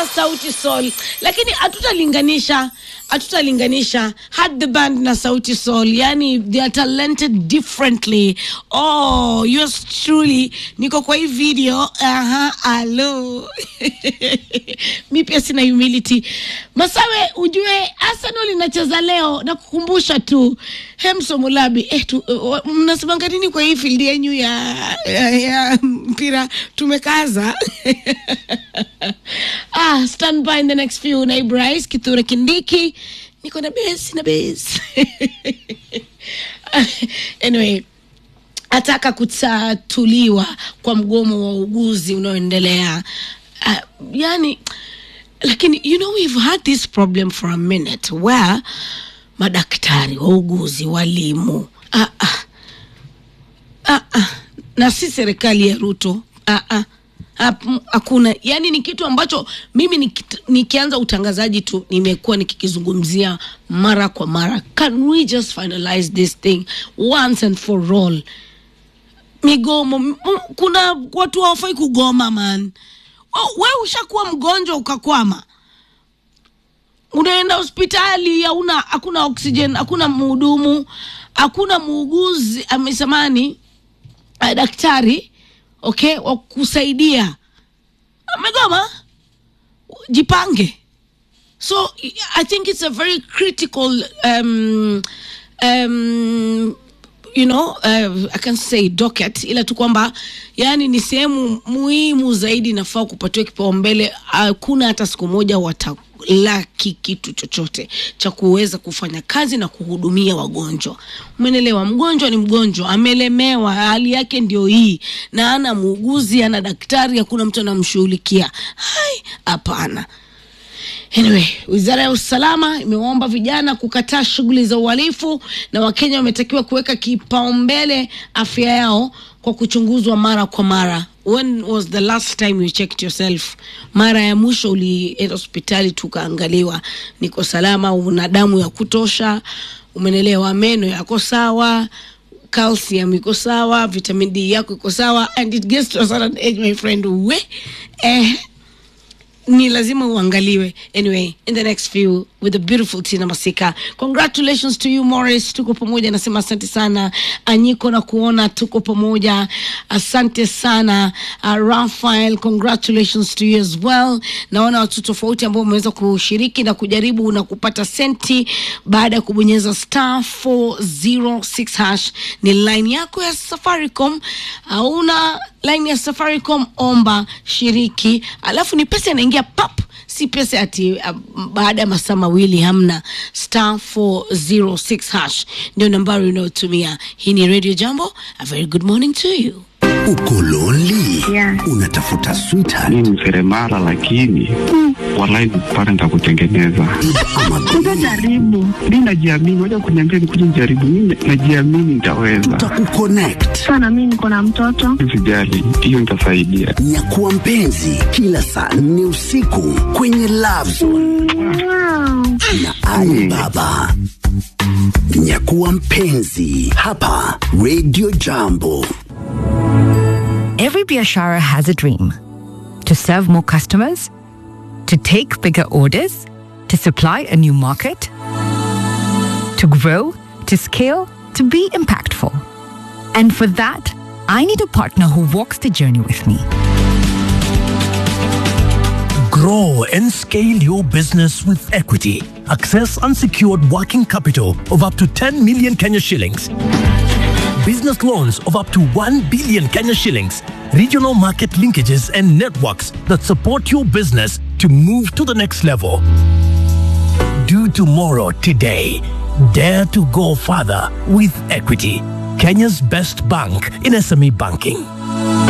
ah, sauti sol lakini hatutalinganisha hatutalinganisha had the band na sauti sol yani they are talented differently oh yours truly niko kwa hii video aha alo mi pia sina humility masawe ujue arsenal inacheza leo na kukumbusha tu hemso mulabi eh, tu, uh, mnasemanga nini kwa hii field yenyu ya, ya, ya mpira tumekaza ah, stand by in the next few naibu rais kithure kindiki niko na besi na besi anyway ataka kutatuliwa kwa mgomo wa uguzi unaoendelea uh, yani lakini you know we've had this problem for a minute where madaktari wauguzi walimu ah, ah, ah, ah, na si serikali ya ruto ah, ah, hap- hakuna yani ni kitu ambacho mimi nikit- nikianza utangazaji tu nimekuwa nikikizungumzia mara kwa mara can we just finalize this thing once and for all migomo m- m- kuna watu hawafai kugoma man we ushakuwa mgonjwa ukakwama unaenda hospitali hauna hakuna oxygen hakuna mhudumu hakuna muuguzi amesamani uh, daktari okay wa kusaidia amegoma jipange so i think it's a very critical um, um, you know uh, i can say docket ila tu kwamba yani ni sehemu muhimu zaidi inafaa kupatiwa kipaumbele hakuna hata siku moja watalaki kitu chochote cha kuweza kufanya kazi na kuhudumia wagonjwa umenelewa mgonjwa ni mgonjwa amelemewa hali yake ndio hii na ana muuguzi ana daktari hakuna mtu anamshughulikia hai hapana Anyway, wizara ya usalama imewaomba vijana kukataa shughuli za uhalifu na Wakenya wametakiwa kuweka kipaumbele afya yao kwa kuchunguzwa mara kwa mara. When was the last time you checked yourself? Mara ya mwisho ulienda hospitali tukaangaliwa niko salama, una damu ya kutosha, umenelewa, meno yako sawa, calcium iko sawa, vitamin D yako iko sawa, and it gets to a certain age my friend, we eh, ni lazima uangaliwe anyway in the next few with the beautiful tina masika congratulations to you morris tuko pamoja nasema asante sana anyiko na kuona tuko pamoja asante sana uh, rafael congratulations to you as well naona watu tofauti ambao wameweza kushiriki na kujaribu na kupata senti baada ya kubonyeza star 406 hash ni line yako ya safaricom hauna line ya safaricom omba shiriki alafu ni pesa inaingia pap si pesa ati uh, baada ya masaa mawili hamna star 406 hash ndio nambari unayotumia hii ni radio jambo a very good morning to you Uko lonely? Yeah. Unatafuta sweetheart mi ni seremala lakini walai pale nitakutengeneza ama Utajaribu. mi najiamini waja kuniambia nikuja nijaribu mi najiamini nitaweza tutakukonnect. Sana mimi niko na mtoto. sijali hiyo nitasaidia Nyakuwa mpenzi kila saa nne usiku kwenye Love Zone Wow. na Ali Baba. Nyakuwa mpenzi hapa Radio Jambo. Every Biashara has a dream to serve more customers, to take bigger orders, to supply a new market, to grow, to scale, to be impactful. And for that, I need a partner who walks the journey with me. Grow and scale your business with equity. Access unsecured working capital of up to 10 million Kenya shillings. Business loans of up to 1 billion Kenya shillings. Regional market linkages and networks that support your business to move to the next level. Do tomorrow today. Dare to go further with equity. Kenya's best bank in SME banking.